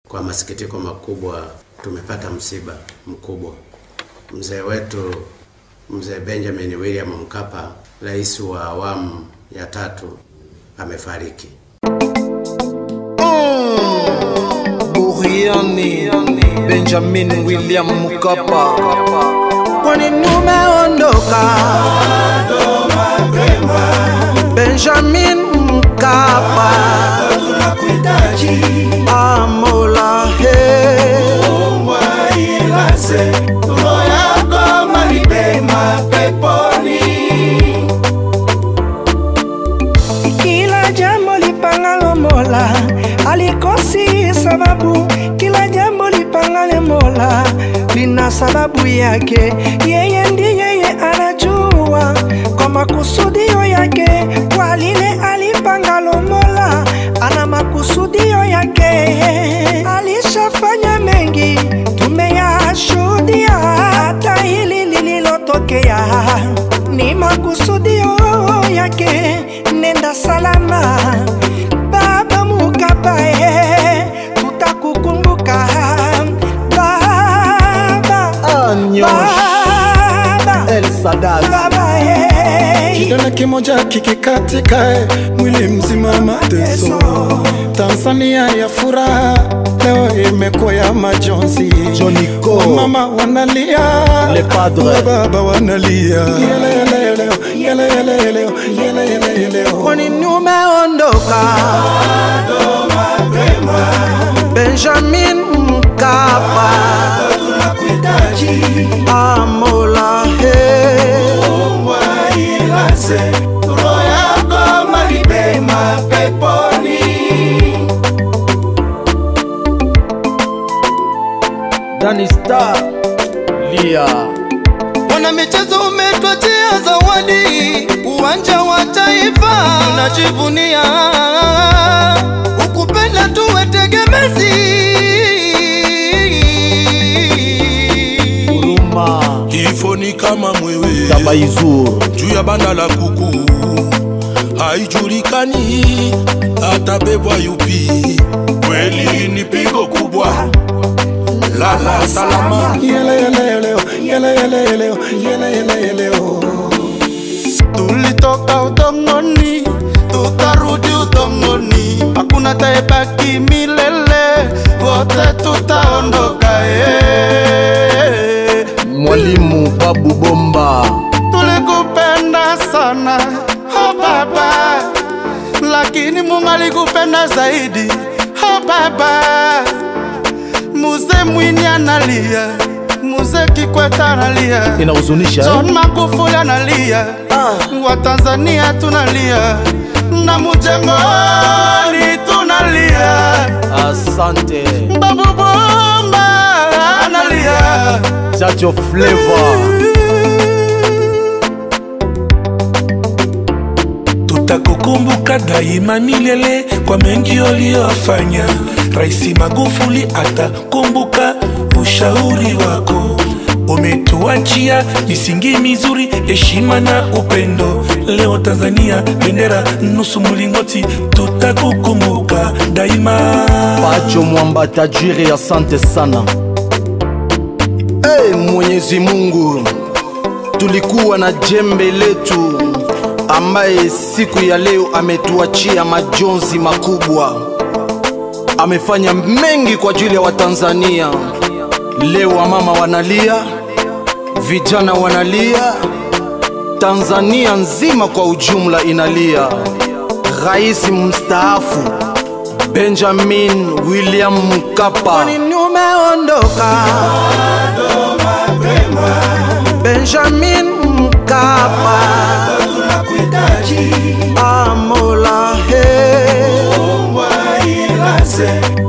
Kwa masikitiko makubwa, tumepata msiba mkubwa. Mzee wetu mzee Benjamin William Mkapa, rais wa awamu ya tatu, amefariki. Buriani Benjamin William Mkapa, kwani umeondoka Benjamin Mkapa, tunakuhitaji amola he ilaze roho yako mahali pema peponi. Kila jambo lipangalo Mola alikosi sababu, kila jambo lipangale Mola lina sababu yake. Yeye ndiye yeye anajua kwa makusudio yake, kwa lile alipangalo Mola ana makusudio yake. Alishafanya mengi tumeyashuhudia, hata hili lililotokea ni makusudio yake. Nenda salama baba Mukapa, eh, tutakukumbuka baba, Anyosh baba, El Sadat, baba, eh. Kidole kimoja kikikatika, eh, mwili mzima mateso. Tanzania ya furaha leo imekuwa ya majonzi. Johnny Ko. Mama wanalia, Le Padre. baba wanalia. Yele yele yele, yele yele yele, yele yele yele. kwani umeondoka Benjamin Mkapa, Tunakuhitaji amola he ilaze roho yako mahali pema peponi. Danny Star Lia Wana michezo umetwachia zawadi, uwanja wa taifa tunajivunia, ukupenda tuwe tegemezi. Huruma Kifo ni kama mwewe Tabaizur juu ya banda la kuku, haijulikani atabebwa yupi. Kweli ni pigo kubwa, lala salama. Yele yele yele, yele yele yele, yele yele yele. Tulitoka udongoni, tutarudi udongoni, hakuna taebaki milele, wote tutaondoka. eh. Mwalimu Babu Bomba tulikupenda sana oh baba, lakini Mungu alikupenda zaidi oh baba. Muze Mwini analia, Muze Kikwete analia, inahuzunisha eh? John Magufuli analia, wa Tanzania tunalia, na Mujengoni tunalia, Asante Babu Bomba analia. Chacho Flavor Tutakukumbuka daima milele kwa mengi uliyofanya. Rais Magufuli atakumbuka ushauri wako. Umetuachia misingi mizuri, heshima na upendo. Leo Tanzania bendera nusu mlingoti, tutakukumbuka daima. Pacho Mwamba tajiri, asante sana. Hey, Mwenyezi Mungu, tulikuwa na jembe letu ambaye siku ya leo ametuachia majonzi makubwa. Amefanya mengi kwa ajili ya Watanzania. Leo wamama wanalia, vijana wanalia, Tanzania nzima kwa ujumla inalia. Rais mstaafu Benjamin William Mkapa kwani umeondoka Benjamin Mkapa, Tunakuhitaji amola he ilaze